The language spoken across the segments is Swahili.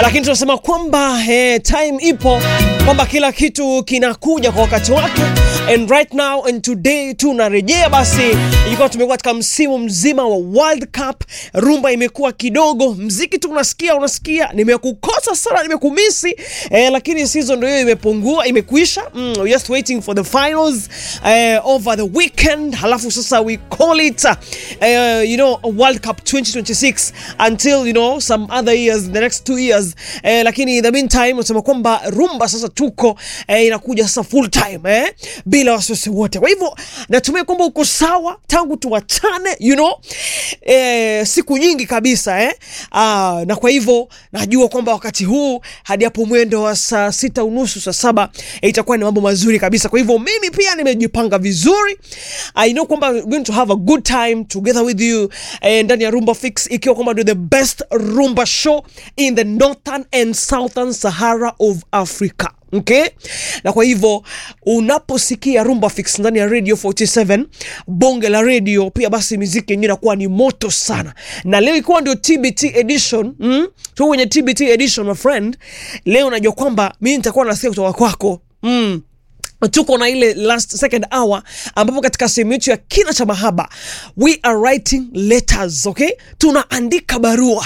lakini tunasema kwamba eh, time ipo kwamba kila kitu kinakuja kwa wakati wake and right now and today tunarejea basi ikiwa tumekuwa katika msimu mzima wa World Cup rumba imekuwa kidogo mziki tu unasikia unasikia nimekukosa sana nimekumisi eh, lakini season ndio hiyo imepungua imekuisha mm, we're just waiting for the finals eh, over the weekend halafu sasa we call it uh, you know World Cup 2026 until you know some other years the next two years eh, lakini in the meantime nasema kwamba rumba sasa tuko eh, inakuja sasa full time eh, bila wasiwasi wote kwa hivyo natumai kwamba uko sawa tangu tuwachane you know eh, siku nyingi kabisa eh? Aa, na kwa hivyo najua kwamba wakati huu hadi hapo mwendo wa saa sita unusu saa saba eh, itakuwa ni mambo mazuri kabisa kwa hivyo mimi pia nimejipanga vizuri I know kwamba we're going to have a good time together with you eh, ndani ya Rumba Fix ikiwa kwamba ndio the best rumba show in the northern and southern Sahara of Africa okay na kwa hivyo unaposikia rumba fix ndani ya radio 47 bonge la radio pia basi miziki yenyewe inakuwa ni moto sana na leo ikiwa ndio tbt edition mm? tu kwenye tbt edition my friend leo najua kwamba mimi nitakuwa nasikia kutoka kwako mm tuko na ile last second hour ambapo katika sehemu yetu ya kina cha mahaba we are writing letters okay tunaandika barua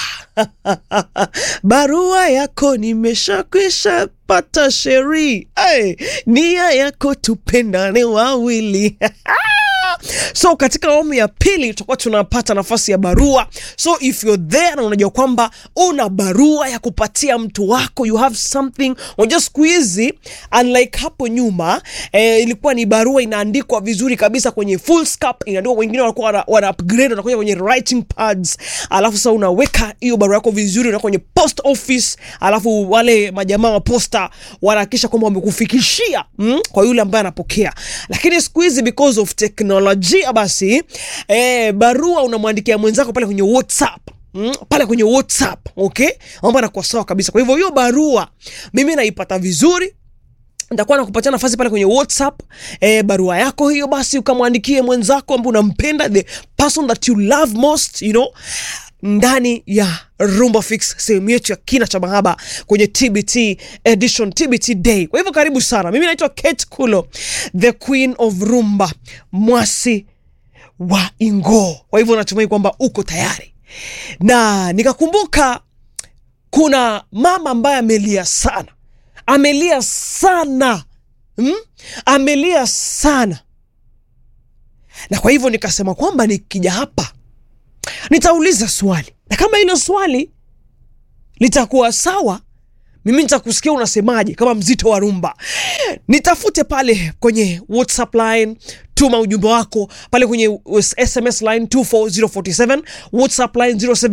barua yako nimeshakwisha pata sheri hey, nia yako tupendane wawili so katika awamu ya pili tutakuwa tunapata nafasi ya barua so if you're there na unajua kwamba una barua ya kupatia mtu wako you have something unajua siku hizi unlike hapo nyuma eh, ilikuwa ni barua inaandikwa vizuri kabisa kwenye full scap inaandikwa wengine walikuwa wana, wana upgrade wanakuja kwenye writing pads alafu sasa unaweka hiyo barua yako vizuri na kwenye post office alafu wale majamaa wa posta wanahakikisha kwamba wamekufikishia mm, kwa yule ambaye anapokea lakini siku hizi because of technology teknolojia basi eh, barua unamwandikia mwenzako pale kwenye whatsapp Mm, pale kwenye whatsapp okay mambo anakuwa sawa kabisa kwa hivyo hiyo barua mimi naipata vizuri nitakuwa nakupatia nafasi pale kwenye whatsapp eh, barua yako hiyo basi ukamwandikie mwenzako ambaye unampenda the person that you love most you know ndani ya rumba fix sehemu yetu ya kina cha mahaba kwenye tbt edition tbt day kwa hivyo karibu sana mimi naitwa kate kulo the queen of rumba mwasi wa ingo kwa hivyo natumai kwamba uko tayari na nikakumbuka kuna mama ambaye amelia sana amelia sana hmm? amelia sana na kwa hivyo nikasema kwamba nikija hapa nitauliza swali na kama hilo swali litakuwa sawa mimi nitakusikia unasemaje kama mzito wa rumba nitafute pale kwenye whatsapp line tuma ujumbe wako pale kwenye sms line 24047 whatsapp line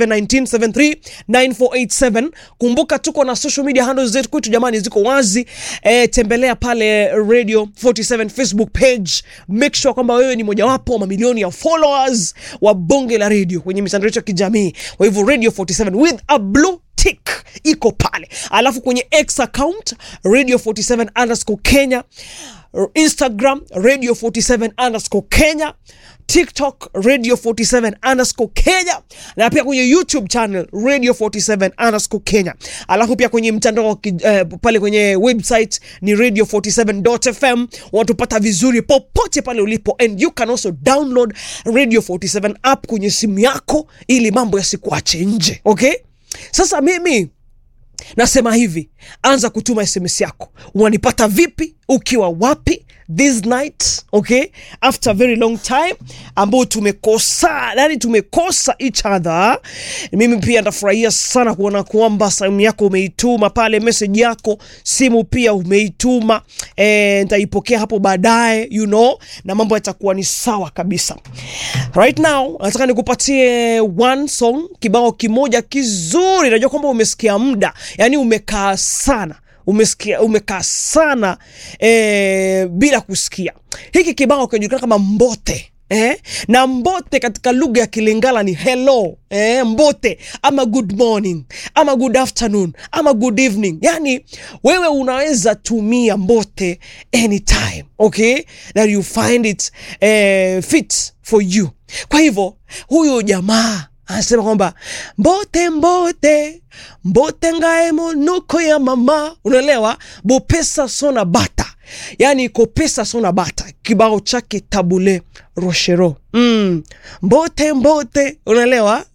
0719739487 kumbuka tuko na social media handles zetu kwetu jamani ziko wazi e, tembelea pale radio 47 facebook page make sure kwamba wewe ni mojawapo wa mamilioni ya followers wa bonge la radio kwenye mitandao yetu ya kijamii kwa hivyo radio 47 with a blue tick iko pale alafu kwenye x account radio 47 underscore kenya instagram radio 47 underscore kenya tiktok radio 47 underscore kenya na pia kwenye youtube channel radio 47 underscore kenya alafu pia kwenye mtandao uh, pale kwenye website ni radio 47fm watupata vizuri popote pale ulipo and you can also download radio 47 app kwenye simu yako ili mambo yasikuache nje okay sasa mimi nasema hivi anza kutuma sms yako unanipata vipi ukiwa wapi this night okay after a very long time ambao tumekosa yani tumekosa each other mimi pia ndafurahia sana kuona kwamba simu yako umeituma pale message yako simu pia umeituma e, nitaipokea hapo baadaye you know na mambo yatakuwa ni sawa kabisa right now nataka nikupatie one song kibao kimoja kizuri najua kwamba umesikia muda yani umekaa sana umesikia umekaa sana eh, bila kusikia hiki kibao kinajulikana kama mbote Eh? na mbote katika lugha ya kilingala ni hello eh, mbote ama good morning ama good afternoon ama good evening yani wewe unaweza tumia mbote anytime okay that you find it eh, fit for you kwa hivyo huyu jamaa anasema kwamba mbote mbote mbote ngae monuko ya mama, unaelewa bopesa sona bata, yani kopesa sona bata, kibao chake tabule rochero mm. mbote mbote, unaelewa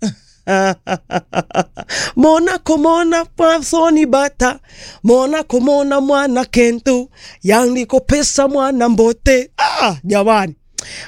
mona komona pasoni bata mona komona mwana kentu yani kopesa mwana mbote ah, jamani